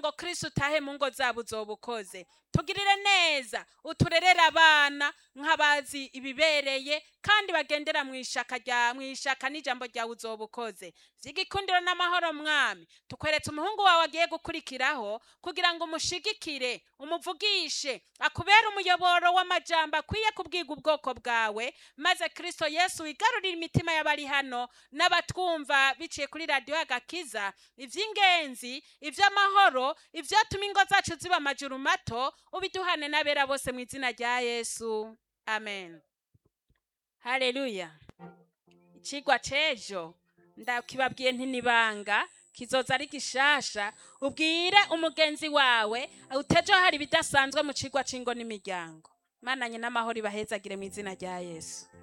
ngo kristo utahe mu ngo zabo uzoba ukoze tugirire neza uturerere abana nk'abazi ibibereye kandi bagendera mu ishaka rya mu ishaka n'ijambo ryawe uzoba ukoze vy'igikundiro n'amahoro mwami tukweretse umuhungu wawe agiye gukurikiraho kugira ngo umushigikire umuvugishe akubere umuyoboro w'amajambo akwiye kubwiga ubwoko bwawe maze kristo yesu wigarurire imitima y'abari hano n'abatwumva biciye kuri radiyo y'agakiza ivy'ingenzi ivy'amahoro ivyatuma ingo zacu ziba amajuru mato ubiduhane n'abera bose mu izina rya yesu amen haleluya icigwa c'ejo ndakibabwiye ntinibanga kizoza ari gishasha ubwire umugenzi wawe utejo hari ibidasanzwe mu cigwa c'ingo n'imiryango mananye n'amahoro ibahezagire mu izina rya yesu